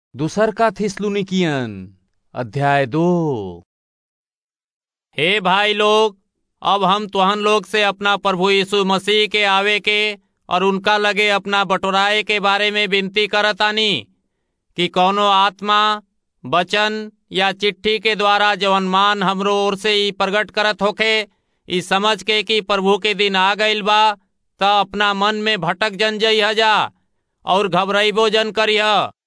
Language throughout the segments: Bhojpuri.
दूसर का थिस्सलुनीकियन अध्याय दो हे भाई लोग अब हम तुहन लोग से अपना प्रभु यीशु मसीह के आवे के और उनका लगे अपना बटोराए के बारे में विनती करतानी कि कौनो आत्मा वचन या चिट्ठी के द्वारा जवन मान हमरो ओर से ई प्रकट करत होखे ई समझ के कि प्रभु के दिन आ गईल बा त अपना मन में भटक जन जइह जा और घबराइबो जन करिह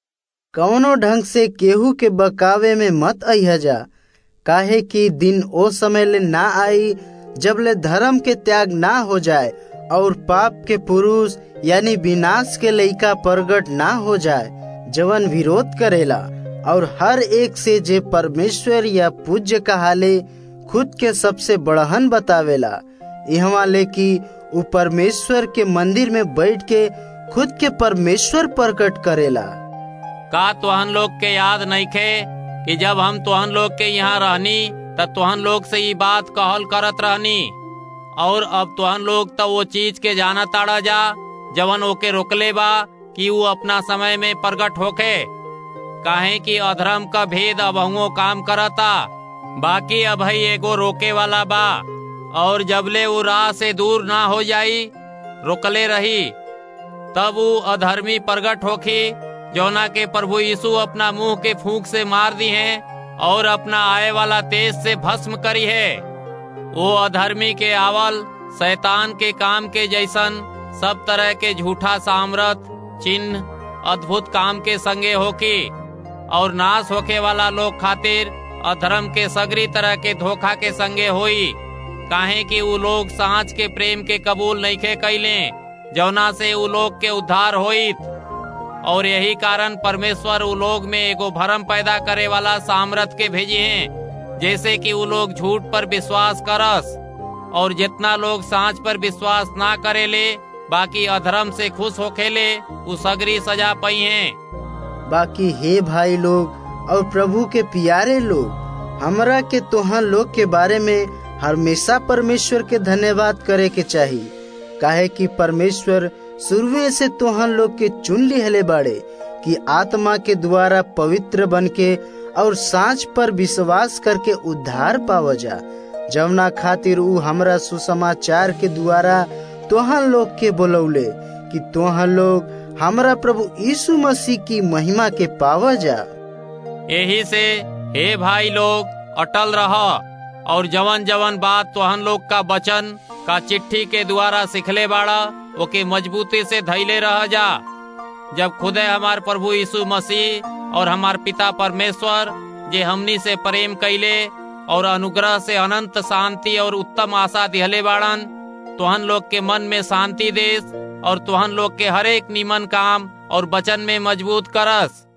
कौनो ढंग से केहू के बकावे में मत अइह जा काहे कि दिन ओ समय ले ना आई जब ले धर्म के त्याग ना हो जाए और पाप के पुरुष यानी विनाश के लइका प्रगट ना हो जाए जवन विरोध करेला और हर एक से जे परमेश्वर या पूज्य कहाले खुद के सबसे बड़हन बतावेला यहाँ ले कि उ परमेश्वर के मंदिर में बैठ के खुद के परमेश्वर प्रकट करेला का तुहन लोग के याद नइखे कि जब हम तुहन लोग के यहाँ रहनी त तुहन लोग से ई बात कहल करत रहनी और अब तुहन लोग तो वो चीज के जाना ताड़ा जा जवन ओके रोकले बा कि वो अपना समय में प्रकट होके काहे कि अधर्म का भेद अबहुओ काम करता बाकी अब ही एगो रोके वाला बा और जबले वो राह से दूर ना हो जाई रोकले रही तब वो अधर्मी प्रगट होखी जौना के प्रभु यीशु अपना मुंह के फूंक से मार दी है और अपना आए वाला तेज से भस्म करी है वो अधर्मी के आवल शैतान के काम के जैसन सब तरह के झूठा सामरथ चिन्ह अद्भुत काम के संगे होकी और नाश होके वाला लोग खातिर अधर्म के सगरी तरह के धोखा के संगे होई काहे कि उ लोग सांच के प्रेम के कबूल नइखे कैले जौना से उ लोग के उद्धार होइत और यही कारण परमेश्वर उ लोग में एगो भरम पैदा करे वाला सामर्थ के भेजे हैं जैसे कि उ लोग झूठ पर विश्वास करस और जितना लोग सांच पर विश्वास ना करेले बाकी अधर्म से खुश होखेले उ सगरी सजा पई हैं बाकी हे भाई लोग और प्रभु के प्यारे लोग हमरा के तोहन लोग के बारे में हमेशा परमेश्वर के धन्यवाद करे के चाहिए काहे कि परमेश्वर शुरुए से तोहन लोग के चुन लिहले बाड़े कि आत्मा के द्वारा पवित्र बन के और सांच पर विश्वास करके उद्धार पाव जा जवना खातिर उ हमरा सुसमाचार के द्वारा तोहन लोग के बोलौले कि तोहन लोग हमरा प्रभु यीशु मसीह की महिमा के पाव जा यही से हे भाई लोग अटल रह और जवन जवन बात तोहन लोग का वचन का चिट्ठी के द्वारा सिखले बाड़ा ओके मजबूती से धैले रह जा जब खुदे हमार प्रभु यीशु मसीह और हमार पिता परमेश्वर जे हमनी से प्रेम कैले और अनुग्रह से अनंत शांति और उत्तम आशा दिहले बाड़न तुहन लोग के मन में शांति देस और तुहन लोग के हरेक निमन काम और वचन में मजबूत करस